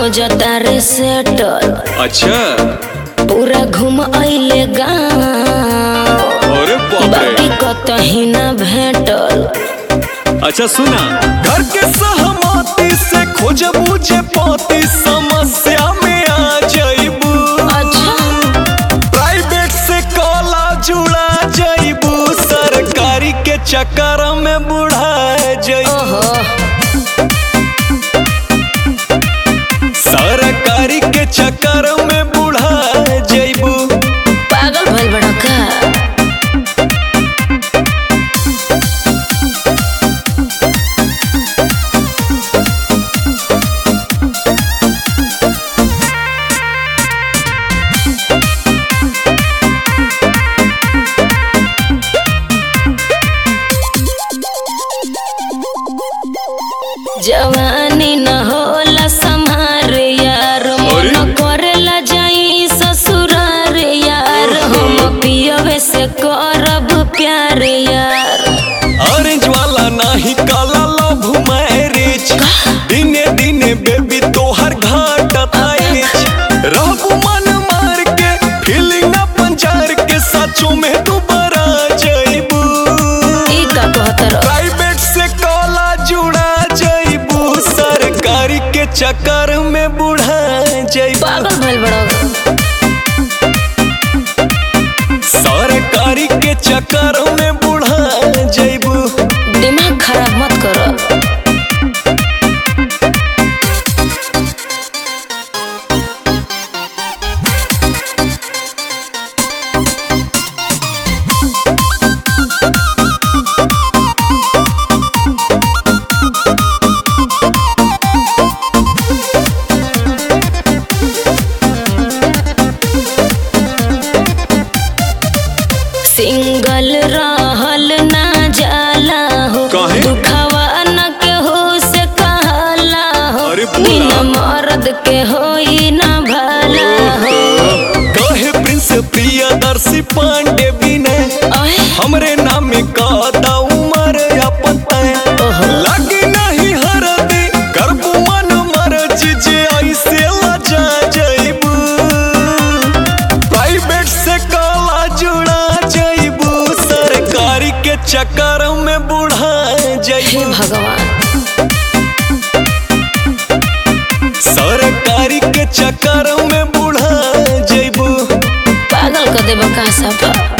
खोजता रे सेटल अच्छा पूरा घूम अइले गाँव अरे बाप बाकी रे कतही ना भेटल अच्छा सुना घर के सहमति से खोज बुझे पाती समस्या में आ जाइबू अच्छा प्राइवेट से काला जुड़ा जाइबू सरकारी के चक्कर में बुढ़ा जाइबू ओहो सरकारी के चक्कर में बुढ़ा जाइबू पागल भइल बड़ा का जवानी न होला संहार यार अरे? मन करेला जाई ससुरार यार हम पियवे से करब प्यार यार ऑरेंज वाला नाही काला लव मैरिज दिने दिने बेबी तोहर घाट आइज रहबू मन मार के फीलिंग अपन जार के सचो में दोबारा जाइबू ई का कहतर प्राइवेट से काला जुड़ा जाइबू सरकारी के चक्कर में बुढ़ा जाइबू पागल भइल बड़ा सरकारी के चक्कर में बुढ़ा जाइबू दिमाग खराब मत कर सिंगल रहल ना जाला हो काहे? दुखवा न के हो से कहला हो अरे बोला। बिना मर्द के होई ना भला हो कहे प्रिंस प्रियदर्शी पांडे विनय ओए हमरे नाम का दा उमर अपन तय ओहो। लगी नहीं हरदी करबू मन मर्जी जे ऐसे लजा जाइबू प्राइवेट से काला जुड़ा जाइबू सरकारी के चक्कर में बुढ़ा हे जाइबू भगवान सरकारी के चक्कर में बुढ़ा जाइबू पागल कर देबा का सफा